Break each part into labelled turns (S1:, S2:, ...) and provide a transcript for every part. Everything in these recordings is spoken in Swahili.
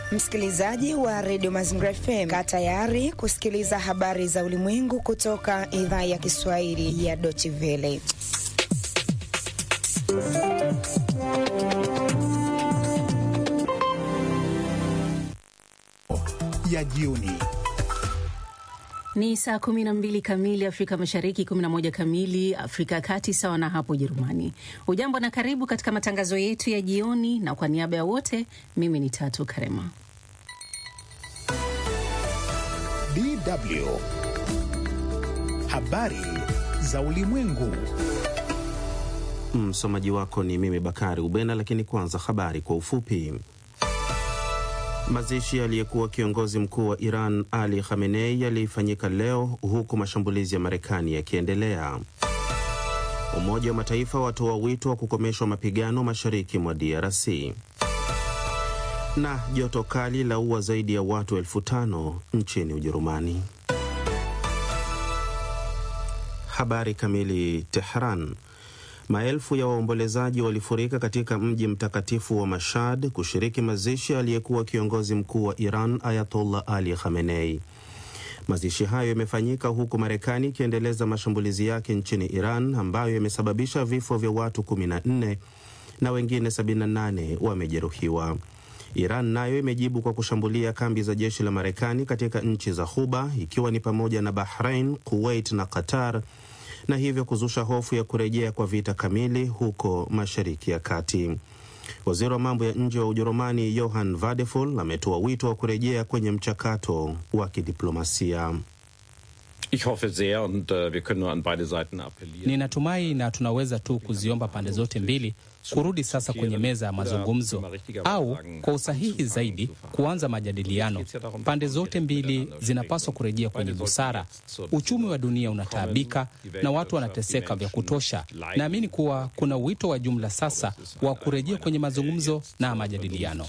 S1: Msikilizaji wa redio Mazingira FM, kaa tayari kusikiliza habari za ulimwengu kutoka idhaa ya Kiswahili ya Deutsche Welle.
S2: ya jioni.
S3: Ni saa 12 kamili Afrika Mashariki, 11 kamili Afrika ya Kati, sawa na hapo Ujerumani. Ujambo na karibu katika matangazo yetu ya jioni, na kwa niaba ya wote, mimi ni Tatu Karema.
S2: DW habari za ulimwengu.
S4: Msomaji wako ni mimi Bakari Ubena, lakini kwanza habari kwa ufupi. Mazishi aliyekuwa kiongozi mkuu wa Iran Ali Khamenei yalifanyika leo huku mashambulizi ya Marekani yakiendelea. Umoja wa Mataifa watoa wito wa kukomeshwa mapigano mashariki mwa DRC. Na joto kali la ua zaidi ya watu elfu tano nchini Ujerumani. Habari kamili. Tehran. Maelfu ya waombolezaji walifurika katika mji mtakatifu wa Mashhad kushiriki mazishi aliyekuwa kiongozi mkuu wa Iran Ayatollah Ali Khamenei. Mazishi hayo yamefanyika huku Marekani ikiendeleza mashambulizi yake nchini Iran ambayo yamesababisha vifo vya watu 14 na wengine 78 wamejeruhiwa. Iran nayo imejibu kwa kushambulia kambi za jeshi la Marekani katika nchi za Ghuba ikiwa ni pamoja na Bahrain, Kuwait na Qatar na hivyo kuzusha hofu ya kurejea kwa vita kamili huko Mashariki ya Kati. Waziri wa mambo ya nje wa Ujerumani Johann Vadeful ametoa wito wa kurejea kwenye mchakato wa kidiplomasia.
S5: Ich hoffe sehr und uh, wir können nur an beide Seiten appellieren.
S6: Ninatumai na tunaweza tu kuziomba pande zote mbili kurudi sasa kwenye meza ya mazungumzo au kwa usahihi zaidi kuanza majadiliano. Pande zote mbili zinapaswa kurejea kwenye busara. Uchumi wa dunia unataabika na watu wanateseka vya kutosha. Naamini kuwa kuna wito wa jumla sasa wa kurejea kwenye mazungumzo na majadiliano.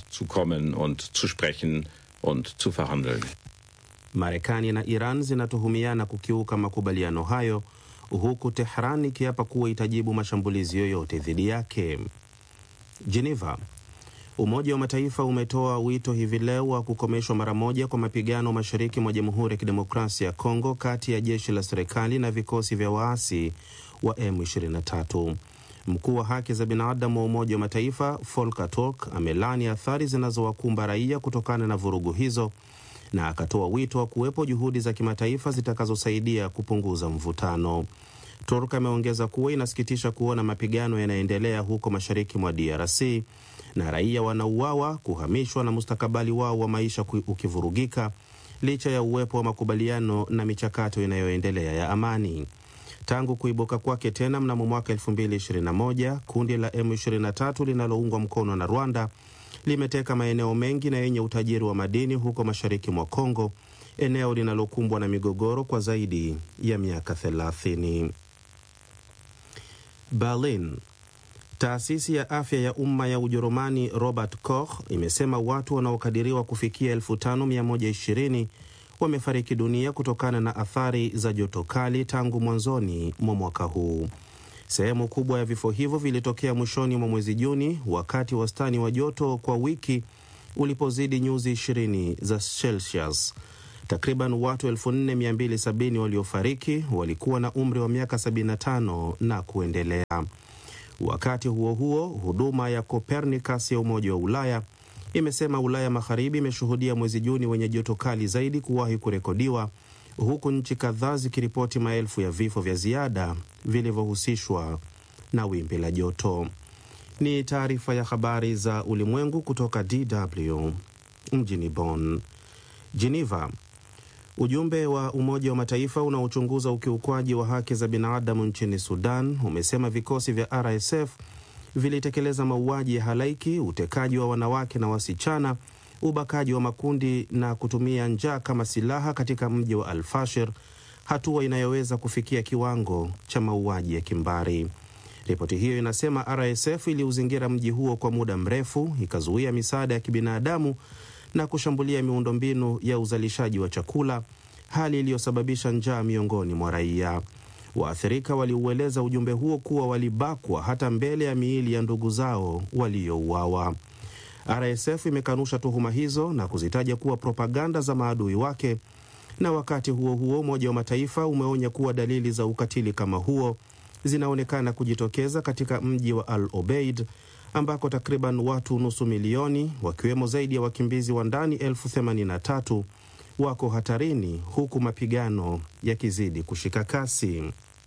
S4: Marekani na Iran zinatuhumiana kukiuka makubaliano hayo huku Tehran ikiapa kuwa itajibu mashambulizi yoyote dhidi yake. Geneva. Umoja wa Mataifa umetoa wito hivi leo wa kukomeshwa mara moja kwa mapigano mashariki mwa Jamhuri ya Kidemokrasia ya Kongo kati ya jeshi la serikali na vikosi vya waasi wa M23. Mkuu wa haki za binadamu wa Umoja wa Mataifa Volker Turk amelani athari zinazowakumba raia kutokana na vurugu hizo na akatoa wito wa kuwepo juhudi za kimataifa zitakazosaidia kupunguza mvutano. Turk ameongeza kuwa inasikitisha kuona mapigano yanaendelea huko mashariki mwa DRC na raia wanauawa, kuhamishwa na mustakabali wao wa maisha ukivurugika licha ya uwepo wa makubaliano na michakato inayoendelea ya amani. Tangu kuibuka kwake tena mnamo mwaka 2021 kundi la M23 linaloungwa mkono na Rwanda limeteka maeneo mengi na yenye utajiri wa madini huko mashariki mwa Kongo, eneo linalokumbwa na migogoro kwa zaidi ya miaka 30. Berlin. Taasisi ya afya ya umma ya Ujerumani Robert Koch imesema watu wanaokadiriwa kufikia 5120 wamefariki dunia kutokana na athari za joto kali tangu mwanzoni mwa mwaka huu. Sehemu kubwa ya vifo hivyo vilitokea mwishoni mwa mwezi Juni, wakati wastani wa joto kwa wiki ulipozidi nyuzi 20 za Celsius. Takriban watu 4270 waliofariki walikuwa na umri wa miaka 75 na kuendelea. Wakati huo huo, huduma ya Copernicus ya Umoja wa Ulaya imesema Ulaya Magharibi imeshuhudia mwezi Juni wenye joto kali zaidi kuwahi kurekodiwa huku nchi kadhaa zikiripoti maelfu ya vifo vya ziada vilivyohusishwa na wimbi la joto. Ni taarifa ya habari za ulimwengu kutoka DW mjini Bonn. Geneva. Ujumbe wa Umoja wa Mataifa unaochunguza ukiukwaji wa haki za binadamu nchini Sudan umesema vikosi vya RSF vilitekeleza mauaji ya halaiki, utekaji wa wanawake na wasichana ubakaji wa makundi na kutumia njaa kama silaha katika mji wa Al-Fashir, hatua inayoweza kufikia kiwango cha mauaji ya kimbari. Ripoti hiyo inasema RSF iliuzingira mji huo kwa muda mrefu, ikazuia misaada ya kibinadamu na kushambulia miundombinu ya uzalishaji wa chakula, hali iliyosababisha njaa miongoni mwa raia. Waathirika waliueleza ujumbe huo kuwa walibakwa hata mbele ya miili ya ndugu zao waliouawa. RSF imekanusha tuhuma hizo na kuzitaja kuwa propaganda za maadui wake, na wakati huo huo Umoja wa Mataifa umeonya kuwa dalili za ukatili kama huo zinaonekana kujitokeza katika mji wa Al Obeid ambako takriban watu nusu milioni wakiwemo zaidi ya wakimbizi wa ndani elfu themanini na tatu wako hatarini huku mapigano yakizidi kushika kasi.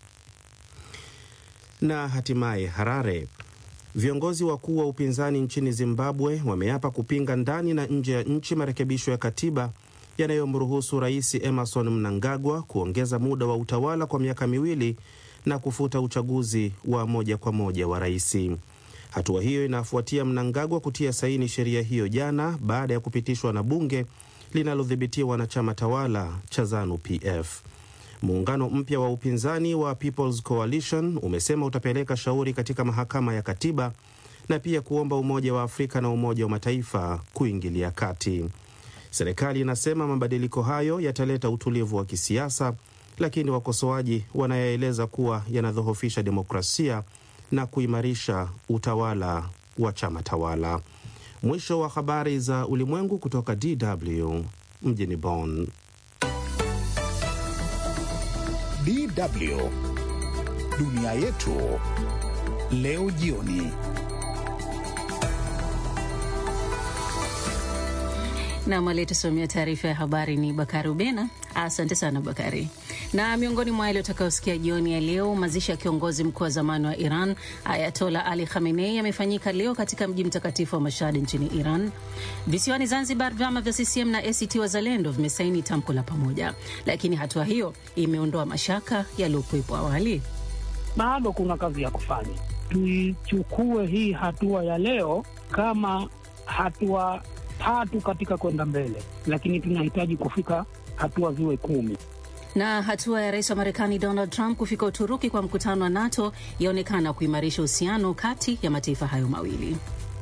S4: Na hatimaye Harare, viongozi wakuu wa upinzani nchini Zimbabwe wameapa kupinga ndani na nje ya nchi marekebisho ya katiba yanayomruhusu Rais Emerson Mnangagwa kuongeza muda wa utawala kwa miaka miwili na kufuta uchaguzi wa moja kwa moja wa rais. Hatua hiyo inafuatia Mnangagwa kutia saini sheria hiyo jana baada ya kupitishwa na bunge linalodhibitiwa na chama tawala cha ZANU PF. Muungano mpya wa upinzani wa People's Coalition umesema utapeleka shauri katika mahakama ya katiba na pia kuomba Umoja wa Afrika na Umoja wa Mataifa kuingilia kati. Serikali inasema mabadiliko hayo yataleta utulivu wa kisiasa, lakini wakosoaji wanayaeleza kuwa yanadhoofisha demokrasia na kuimarisha utawala wa chama tawala. Mwisho wa habari za ulimwengu kutoka DW mjini Bonn.
S2: DW dunia yetu leo jioni.
S3: Nam aliyetusomea taarifa ya habari ni Bakari Ubena. Asante sana Bakari. Na miongoni mwa yale utakayosikia jioni ya leo, mazishi ya kiongozi mkuu wa zamani wa Iran Ayatola Ali Khamenei yamefanyika leo katika mji mtakatifu wa Mashhad nchini Iran. Visiwani Zanzibar, vyama vya CCM na ACT Wazalendo vimesaini tamko la pamoja, lakini hatua hiyo imeondoa mashaka yaliyokuwepo awali.
S7: Bado kuna kazi ya kufanya. Tuichukue hii hatua ya leo kama hatua tatu katika kwenda mbele, lakini tunahitaji kufika hatua ziwe kumi.
S3: Na hatua ya rais wa Marekani Donald Trump kufika Uturuki kwa mkutano wa NATO yaonekana kuimarisha uhusiano kati ya mataifa hayo mawili.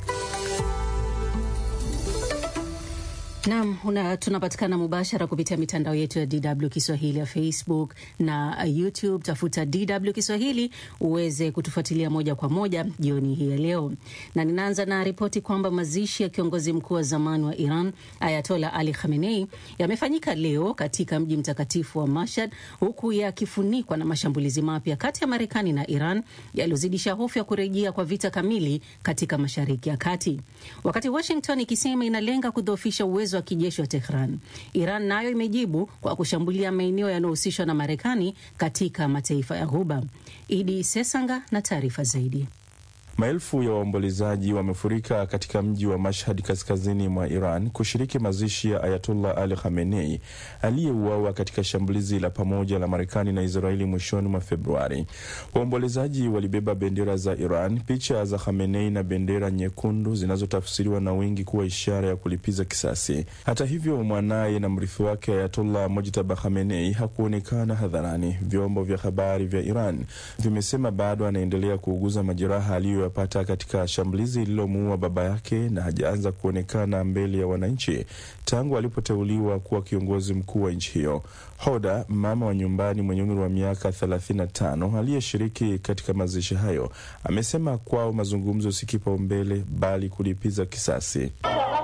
S3: Nam, tunapatikana mubashara kupitia mitandao yetu ya DW Kiswahili ya Facebook na YouTube. Tafuta DW Kiswahili uweze kutufuatilia moja kwa moja jioni hii ya leo, na ninaanza na ripoti kwamba mazishi ya kiongozi mkuu wa zamani wa Iran Ayatola Ali Khamenei yamefanyika leo katika mji mtakatifu wa Mashhad, huku yakifunikwa na mashambulizi mapya kati ya Marekani na Iran yaliyozidisha hofu ya kurejea kwa vita kamili katika Mashariki ya Kati, wakati Washington ikisema inalenga kudhoofisha uwezo wa kijeshi wa Tehran. Iran nayo imejibu kwa kushambulia maeneo yanayohusishwa na Marekani katika mataifa ya Ghuba. Idi Sesanga na taarifa zaidi.
S8: Maelfu ya waombolezaji wamefurika katika mji wa Mashhad kaskazini mwa Iran kushiriki mazishi ya Ayatollah Ali Khamenei aliyeuawa katika shambulizi la pamoja la Marekani na Israeli mwishoni mwa Februari. Waombolezaji walibeba bendera za Iran, picha za Khamenei na bendera nyekundu zinazotafsiriwa na wengi kuwa ishara ya kulipiza kisasi. Hata hivyo, mwanaye na mrithi wake Ayatollah Mojtaba Khamenei hakuonekana hadharani. Vyombo vya habari vya Iran vimesema bado anaendelea kuuguza majeraha aliyo yapata katika shambulizi lililomuua baba yake na hajaanza kuonekana mbele ya wananchi tangu alipoteuliwa kuwa kiongozi mkuu wa nchi hiyo. Hoda, mama wa nyumbani mwenye umri wa miaka 35 aliyeshiriki katika mazishi hayo, amesema kwao mazungumzo si kipaumbele bali kulipiza kisasi.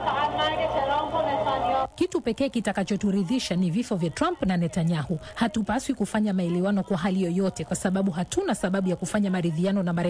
S9: Kitu pekee kitakachoturidhisha ni vifo vya Trump na Netanyahu. Hatupaswi kufanya maelewano kwa hali yoyote, kwa sababu hatuna sababu ya kufanya maridhiano na Marekani